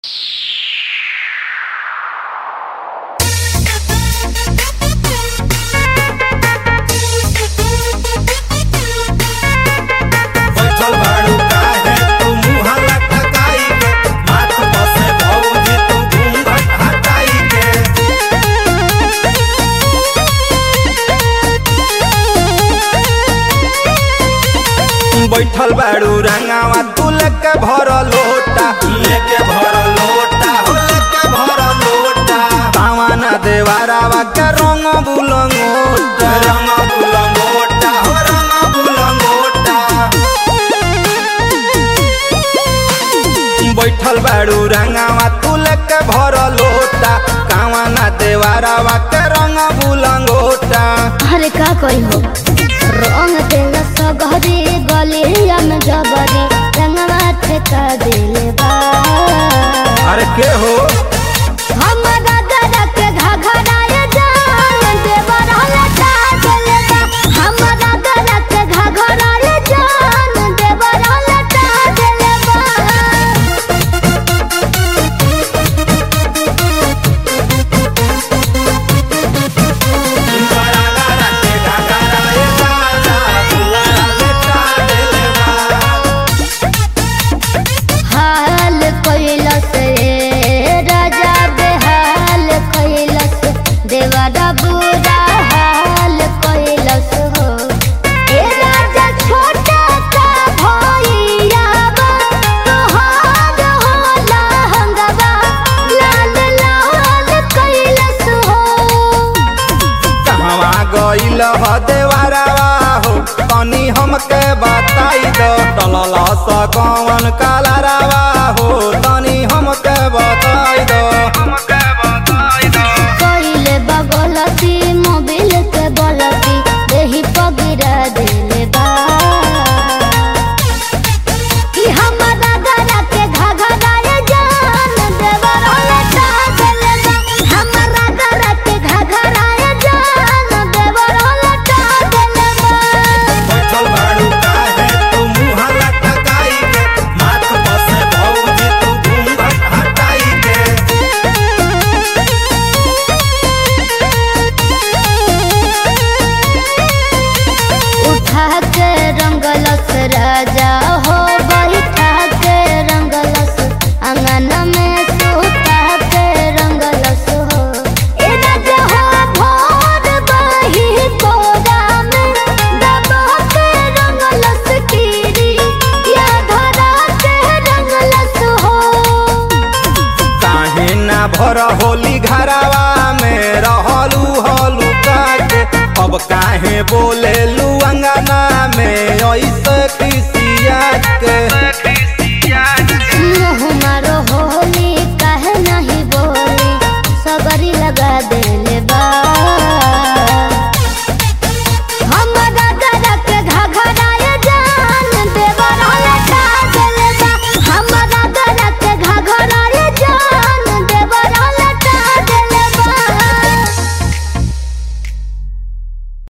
बैठल बाड़ू रंगावा तू लेके भर लोटा लेके भर लोटा हो लेके भर लोटा पावाना देवारावा के रंग बुलंगोटा रंग बुलंगोटा हो रंग बुलंगोटा बैठल बाड़ू रंगावा तू लेके भर लोटा कावाना देवारावा के रंग बुलंगोटा अरे का करी हो रंग तेल सगरी गलिया में जबरी रंगवा ठेका दिले बा अरे के हो हमरा गरा के घघराए जान देवर हलटा दिले बा हमरा गरा के घघराए जान देवर हलटा दिले बा हाल कैलस रे राजा बेहाल कैलस देवरा बुरा हाल कैलस हो ए राजा छोटा का भैया तोहार होला हंगवा लाल लाल कैलस हो कहवा गइल ह देवारावा हो तनी हमके बताई दो टलल स कौन कालारावा हो तनी हमके बताई दो हमके बताई दो कइले बगलती मोबिल के बलती देही पगिरा देले बा कि हमरा गरा के घघराए जान देवर लटा देले बा हमरा गरा के घघराए जान देवर लटा देले बा बैठल बाड़ू काहे तू मुँह लटकाई के माथ बसे भौजी तू घूंघट हटाई के उठा के रंगलस राजा हो बैठा के रंगलस अंगन में सुता के रंगलस हो ए राजा हो भोर बही कोरा में दबा के रंगलस कीरी या धरा के रंगलस हो काहे ना भर होली घरावा में रहलू हलू काके अब काहे बोले लू अंगना में ऐसे खिसिया के मुँह मारो होली काहे नहीं बोली सबरी लगा देले